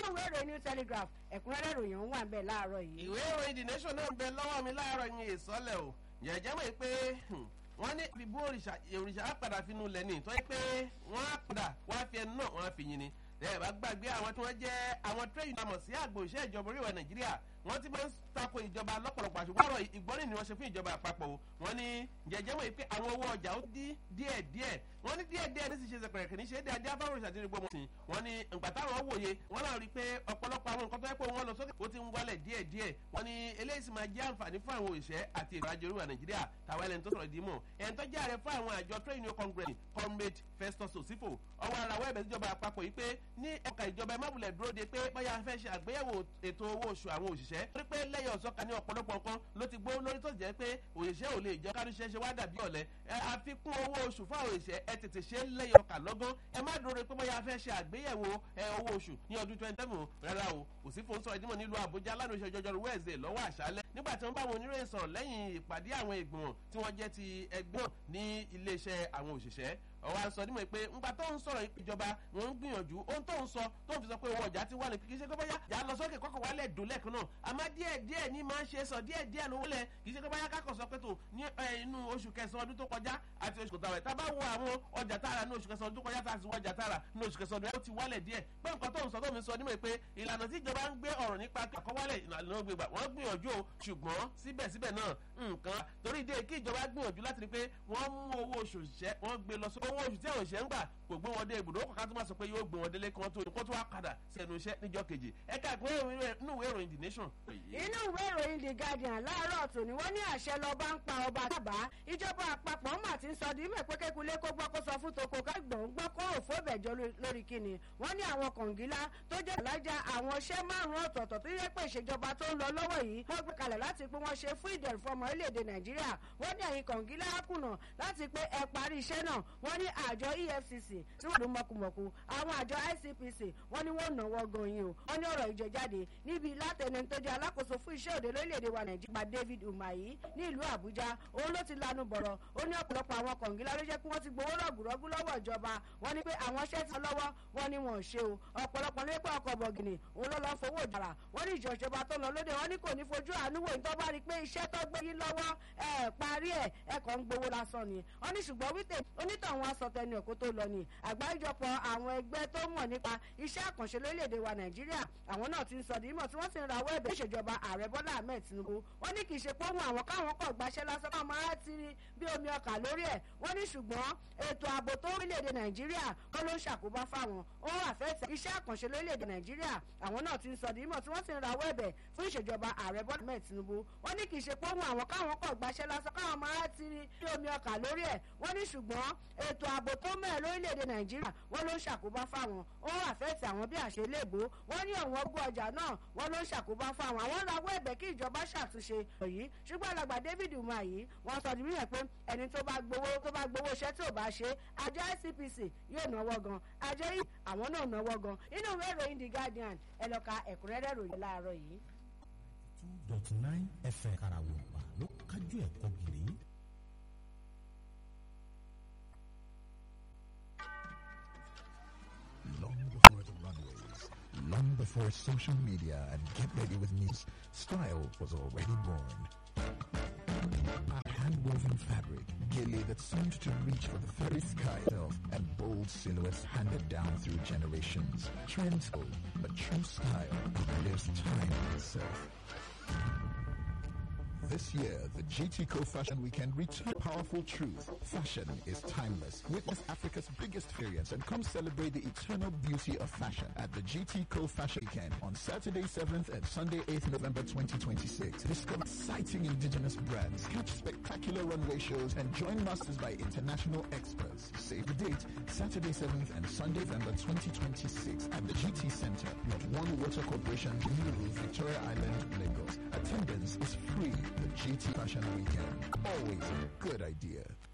ìwé ìròyìn new telegraph ẹ̀kúnrẹ́rẹ́ ìròyìn ń wà ń bẹ̀ láàárọ̀ yìí. ìwé ìròyìn the nation náà ń bẹ lọ́wọ́ mi láàárọ̀ yìí ìsọ́lẹ̀ o jẹ̀jẹ̀ mọ̀ pé wọ́n ní ìbú òrìṣà òrìṣà á padà finú lẹ̀ ní tó yẹ pé wọ́n á padà wọ́n á fi ẹnu náà wọ́n á fi yin ni ẹ bá gbàgbé àwọn tí wọ́n jẹ́ àwọn trade union sí àgbò iṣẹ́ ìjọba oríwẹ̀ nàìjíríà wọ́n ti máa ń tako ìjọba lọ́pọ̀lọpọ̀ àṣùgbọ́n ọ̀rọ̀ ìgbọ́nì ni wọ́n ṣe fún ìjọba àpapọ̀ o wọ́n ní jẹjẹ́ wọ̀nyí pé àwọn owó ọjà ó dí díẹ̀ díẹ̀ wọ́n ní díẹ̀ díẹ̀ ní sì ṣe sẹ̀pẹ̀rẹ̀ kìíní ṣe é dáadé afáwọn ìṣàtì ní gbọmọ sí wọ́n ní ìgbà táwọn wòye wọ́n náà rí i pé ọ̀pọ̀lọpọ̀ àwọn nǹkan tó yẹ pé wọ́n lọ sókè ó ti ń wálẹ̀ díẹ̀ díẹ̀ wọ́n ní eléyìí sì máa jẹ́ àǹfààní fún àwọn òṣìṣẹ́ àti ètò àjọ oríwà nàìjíríà tàwọn ẹlẹ́ni tó sọ̀rọ̀ ìdí mọ̀ ẹni tó jẹ́ ààrẹ fún àwọn àjọ trade union congress comrade festus osifo ọwọ́ ara wẹ́ẹ̀ bẹ̀ síjọba àpapọ̀ yìí pé ní ọkà ìjọba ẹ má wulẹ̀ dúró de pé bóyá fẹ́ ṣe àgbéyẹ̀wò ètò owó oṣù àwọn òṣìṣẹ́ torí pé lẹ́yìn ọ̀sọ́ka ní ọ̀pọ̀lọpọ̀ nǹkan ló ti gbó lórí tó jẹ́ pé òṣìṣẹ́ ò lè jẹ́ kárúṣẹ́ ṣe wá dàbí ọ̀lẹ́ àfikún owó oṣù fún àwọn òṣìṣẹ́ ẹ tètè ṣe lẹ́yìn ọkà lọ́gán ẹ má dúró de pé bóyá fẹ́ ṣe àgbéyẹ̀wò owó oṣù ní ọdún twenty seven rárá o kò sí fún sọ̀rọ̀ ìdímọ̀ nílùú àbújá lánàá ìṣẹ́ ọjọ́rú wẹ́ẹ̀sì lọ́wọ́ àṣálẹ́ nígbà tí wọ́n bá àwọn oníròyìn sọ̀rọ̀ lẹ́yìn ìpàdé àwọn ìgbìmọ̀ tí wọ́n jẹ́ ti ẹgbọ́n ní iléeṣẹ́ àwọn òṣìṣẹ́ ọwọ́ àṣọ nímọ̀ pé ńgbà tó ń sọ̀rọ̀ ìjọba wọn ń gbìyànjú ohun tó ń sọ tó ń fi sọ pé owó ọjà ti wà ní kì í ṣe pé bóyá yà á lọ sókè kọ́kọ́ wálẹ̀ dùn lẹ́ẹ̀kan náà àmọ́ díẹ̀ díẹ̀ ní máa ń ṣe sọ díẹ̀ díẹ̀ lówó lẹ̀ kì í ṣe pé bóyá kákọ̀ sọ pé tó ní inú oṣù kẹsàn-án ọdún tó kọjá àti oṣù kòtàwẹ̀ tá a bá wo àwọn ọjà tààrà ní oṣù kẹsàn-án ọdún tó kọjá tá a sì wọ ọjà tààrà ní oṣù kẹsàn-án ọdún ó ti wálẹ̀ díẹ̀ pé nǹkan tó ń sọ tó mi sọ nímọ̀ pé ìlànà tí ìjọba ń gbé ọ̀rọ̀ nípa àkọ́wálẹ̀ ìlànà gbégbà wọ́n gbìyànjú o ṣùgbọ́n síbẹ̀síbẹ̀ náà nǹkan torí ìdí kí ìjọba gbìyànjú láti rí pé wọ́n mú owó oṣù ṣẹ́ wọ́n gbé lọ sí owó oṣù tí àwọn òṣìṣẹ́ ń gbà kò gbé wọn dé ibùdó kọ̀ọ̀kan tó máa sọ pé yóò gbé wọn délé kí wọ́n tó kó tó wá padà sí ẹnu iṣẹ́ níjọ́ kejì ẹ̀ka ìpínlẹ̀ inú ìwé ìròyìn the nation. inú ìwé ìròyìn the guardian láàárọ̀ tòní wọ́n ní àṣẹ lọ́ba ń pa ọba tábà ìjọba àpapọ̀ mà ti ń sọ di mẹ́ pé kékulé kó gbọ́ kó sọ fún toko ká gbọ̀n gbọ́ kó òfó bẹ̀jọ lórí kíni wọ́n ní àwọn kọ̀ǹgílá tó jẹ́ alájà àwọn iṣẹ́ márùn-ún ọ̀tọ̀ọ̀tọ̀ tó yẹ pé ìṣèjọba tó ń lọ lọ́wọ́ yìí wọ́n gbé kalẹ̀ láti pé wọ́n ṣe fún ìdẹ̀rù fún ọmọ orílẹ̀-èdè nàìjíríà wọ́n ní ẹ̀yìn kọ̀ǹgílá kùnà láti pé ẹ parí iṣẹ́ náà wọ́n ní àjọ efcc tí wọ́n lù mọ̀kùmọ̀kù àwọn àjọ icpc wọ́n ní wọ́n náwó gan yín o wọ́n ní ọ̀rọ̀ ìjẹjáde níbi látẹnu tó jẹ́ alákòóso fún iṣẹ́ òde lórílẹ̀‐èdè wa nàìjíríà david umahi ní ìlú àbújá òun ló ti lanu bọ̀rọ̀ ó ní ọ̀pọ̀lọpọ̀ àwọn kọ̀ǹgílá ló jẹ́ pé wọ́n ti gbowó rọ̀gùrọ̀gù lọ́wọ́ ìjọba wọ́n ní pé àwọn iṣẹ́ ti lọ́wọ́ wọ́n ní wọn ò ṣe o ọ̀pọ̀lọpọ̀ ló pé ọkọ̀ bọ̀gìnì òun ló lọ́ fowó ìdára wọ́n ní ìjọba tó lọ lóde wọ́n ní kò ní fojú àánú wò ní tó bá rí i pé iṣẹ́ tó gbé yín lọ́wọ́ ẹ̀ parí ẹ̀ ẹ̀ kàn ń gbowó lásán ni wọ́n ní ṣùgbọ́n wípé onítọ̀hún asọ̀tẹ̀ni ẹ̀kọ́ tó lọ ni àgbáríjọpọ̀ àwọn ẹgbẹ́ tó mọ̀ nípa iṣẹ́ àkànṣe lórílẹ̀‐èdè wa nàìjíríà àwọn náà ti ń sọ dìímọ̀ tí wọ́n sì ń rawọ́ ẹ̀bẹ̀ ìṣèjọba ààrẹ bọ́lá ahmed tinubu wọ́n ní kì í ṣe pé ohun àwọn káwọn kọ̀ gbaṣẹ́ lásán káwọn máa ti rí bí omi ọkà lórí ẹ̀ wọ́n ní ṣùgbọ́n ètò ààbò tó orílẹ̀‐èdè nàìjíríà kọ́ ló ń ṣàkóbá fáwọn ó wà fẹ́ẹ̀tẹ̀ iṣẹ́ àkànṣe lórílẹ̀‐èdè nàìjíríà àwọn náà ti ń sọ dìímọ̀ tí wọ́n sì ń rawọ́ ẹ̀bẹ̀ fún ìṣèjọba ààrẹ bọ́lá ahmed tinubu wọ́n ní kì í ṣe pé ohun àwọn káwọn kọ̀ gbaṣẹ́ lásán káwọn máa ti rí bí omi ọkà lórí ẹ̀ wọ́n ní ṣùgbọ́n ètò ààbò tó mẹ́ẹ̀ lórílẹ̀‐èdè nàìjíríà wọ́n ló ń ṣàkóbá fáwọn ó wà fẹ́ẹ̀tì àwọn bí àṣẹ léèbó wọ́n ní ọ̀wọ́n gbọ́ ọjà náà wọ́n ló ń ṣàkóbá fáwọn àwọn rawọ́ ẹ̀bẹ̀ kí ìjọba ṣàtúnṣe yìí ṣùgbọ́n alàgbà david umahi wọ́n sọ níbí yẹn pé ẹni tó bá gbowó tó bá gbowó iṣẹ́ tí ò bá ṣe àjọ icpc yóò náwó gan àjọ yìí àwọn náà náwó gan inú ìwé ìròyìn the guardian ẹ lọ ka ẹ̀kúnrẹ́rẹ́ ròyìn láàárọ̀ yìí. two dot nine fm karawompa ló kájú ẹ̀kọ́ gírí. long before the runways, long before social media and get ready with me, style was already born. A hand-woven fabric, gilly that seemed to reach for the very sky itself, and bold silhouettes handed down through generations. Trends go, but true style lives time itself. This year, the GT Co Fashion Weekend returns powerful truth. Fashion is timeless. Witness Africa's biggest experience and come celebrate the eternal beauty of fashion at the GT Co Fashion Weekend on Saturday 7th and Sunday 8th November 2026. Discover exciting indigenous brands, catch spectacular runway shows, and join masters by international experts. Save the date, Saturday 7th and Sunday November 2026 at the GT Center, Lot 1 Water Corporation, New Victoria Island, Lagos. Attendance is free. The GT Fashion Weekend. Always a good idea.